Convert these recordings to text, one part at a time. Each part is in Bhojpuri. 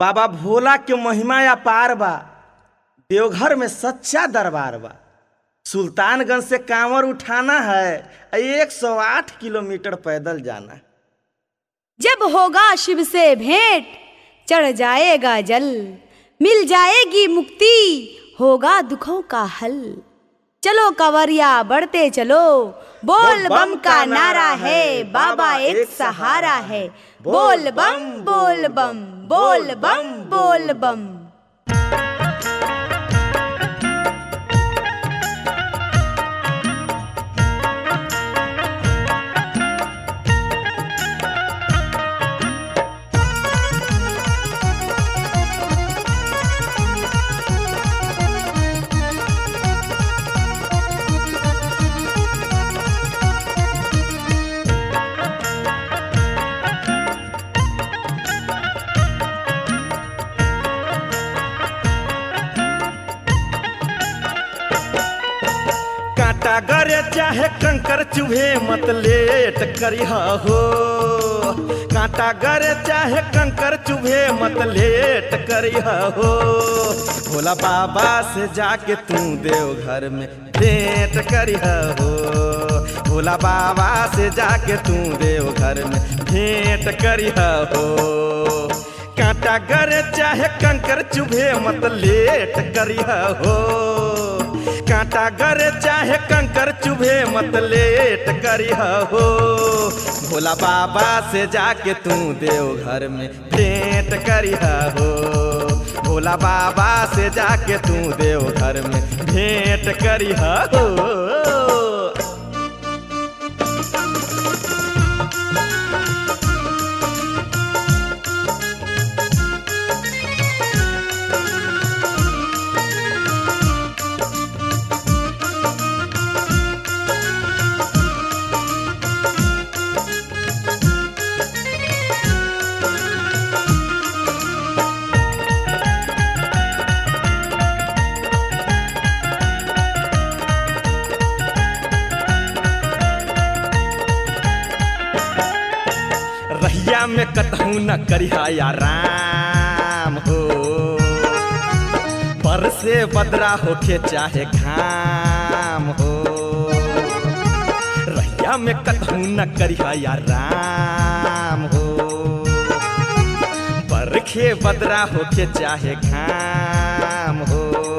बाबा भोला के महिमा अपार बा देवघर में सच्चा दरबार बा सुल्तानगंज से कांवर उठाना है एक सौ आठ किलोमीटर पैदल जाना है जब होगा शिव से भेंट चढ़ जाएगा जल मिल जाएगी मुक्ति होगा दुखों का हल चलो कवरिया बढ़ते चलो बोल बम का नारा है बाबा एक सहारा है बोल बम बोल बम बोल बम बोल बम कांटा गरे चाहे कंकर चुभे मत लेट करिहा हो कांटा गरे चाहे कंकर चुभे मत लेट करिहा हो भोला बाबा से जाके तू देव घर में भेंट करिहा हो भोला बाबा से जाके तू देव घर में भेंट करिहा हो कांटा गरे चाहे कंकर चुभे मत लेट करिहा हो कांटा गरे चाहे कंकर चुभे मत लेट करिहा हो भोला बाबा से जाके तू देव घर में भेंट करिहा हो भोला बाबा से जाके तू देव घर में भेंट करिहा हो रहिया में कतहू न करिहा या राम हो पर से बदरा होके चाहे घाम हो रहिया में कतहू न करिहा या राम हो बरखे बदरा होके चाहे घाम हो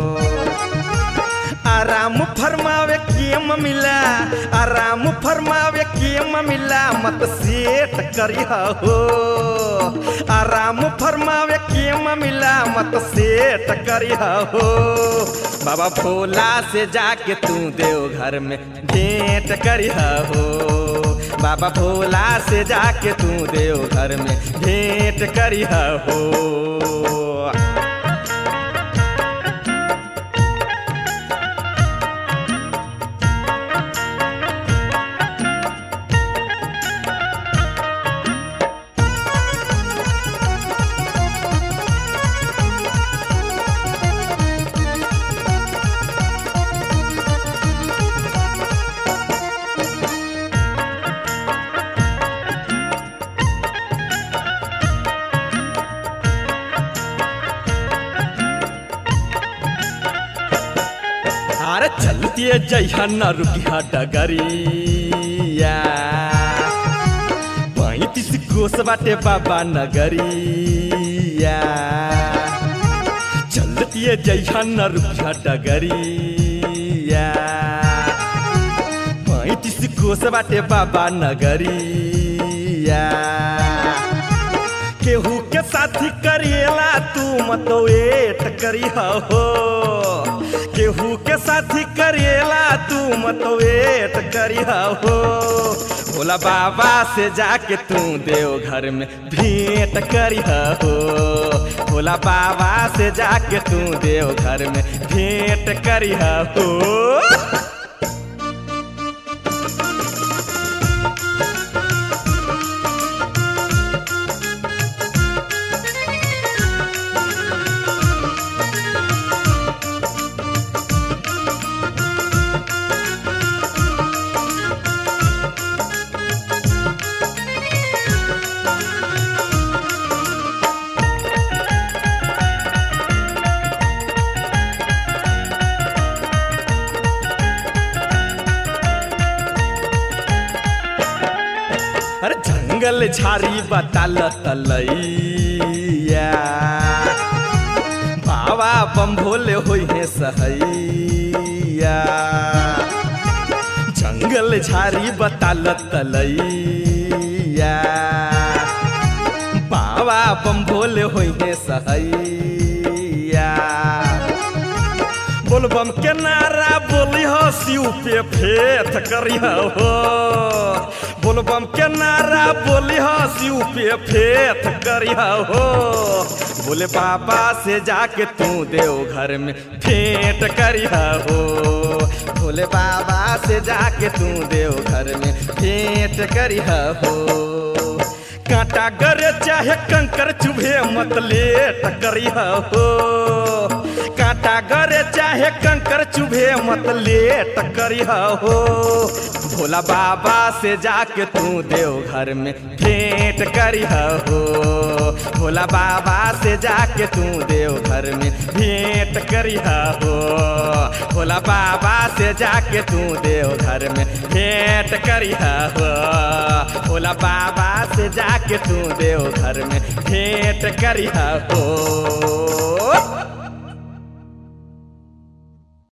आराम फरमावे केम मिला आराम फरमावे केम मिला मत सेठ करिहा हो आराम फरमावे केम मिला मत सेठ करिहा हो बाबा भोला से जाके तू देव घर में भेंट करिहा हो बाबा भोला से जाके तू देव घर में भेंट करिहा हो अरे चलती जइहा न रुकिहा डगरिया पैंतीस कोस बाटे बाबा नगरिया चलती जइहा न रुकिहा डगरिया पैंतीस कोस बाटे बाबा नगरिया केहू के साथी करिएला तू मत वेट करिहा हो केहू के साथी करिएला तू मत वेट करिहा हो भोला बाबा से जाके तू देव घर में भेंट करिहा हो भोला बाबा से जाके तू देव घर में भेंट करिहा हो जंगल झाड़ी बताल तलैया बाबा बम भोले होई है सहैया जंगल झाड़ी बताल तलैया बाबा बम भोले होई है सहैया बोलबम के नारा बोली हो शिव पे फेथ करी हो बोलबम के नारा बोली हो शिव पे फेथ करी हो बोले बाबा से जाके तू देव घर में फेंट करी हो बोले बाबा से जाके तू देव घर में फेंट करी हो कांटा गरे चाहे कंकर चुभे मत लेट करिया हो कांटा गरे चाहे कंकर चुभे मत लेट करिया हो भोला बाबा से जाके तू देव घर में भेंट करिया हो भोला बाबा से जाके तू देव घर में भेंट करिया हो भोला बाबा से जाके तू देव घर में भेंट करिया हो भोला बाबा से जाके तू देव घर में भेंट करिया हो